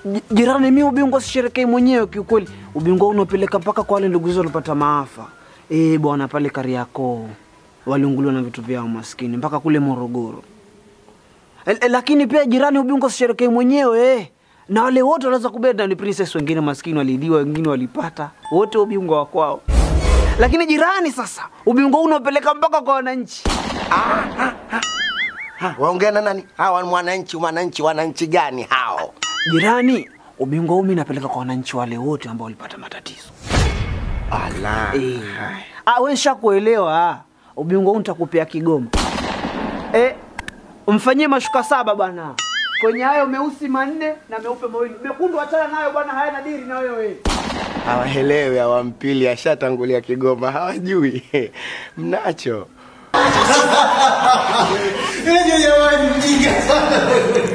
J- jirani, mi ubingwa sisherekei mwenyewe kiukweli. Ubingwa unaopeleka mpaka kwa wale ndugu zetu walipata maafa eh bwana, pale Kariakoo waliunguliwa na vitu vyao maskini, mpaka kule Morogoro. E, e, lakini pia jirani, ubingwa sisherekei mwenyewe eh. na wale wote wanaweza kubeda ni princess, wengine maskini waliidiwa, wengine walipata, wote ubingwa wa kwao. Lakini jirani, sasa ubingwa huu unaopeleka mpaka kwa wananchi. Ha, waongea na nani? Hawa ni mwananchi, mwananchi, wananchi gani hao? Jirani, ubingwa huu mimi napeleka kwa wananchi wale wote ambao walipata matatizo. Ala. Eh. Ah, wewe nishakuelewa. Ubingwa huu nitakupea Kigoma. Eh, mfanyie mashuka saba bwana. Kwenye hayo meusi manne na meupe mawili. Mekundu achana nayo bwana, hayana diri na wewe. Hawahelewi hawampili, ashatangulia Kigoma, hawajui mnacho Ile jamani mjinga sana.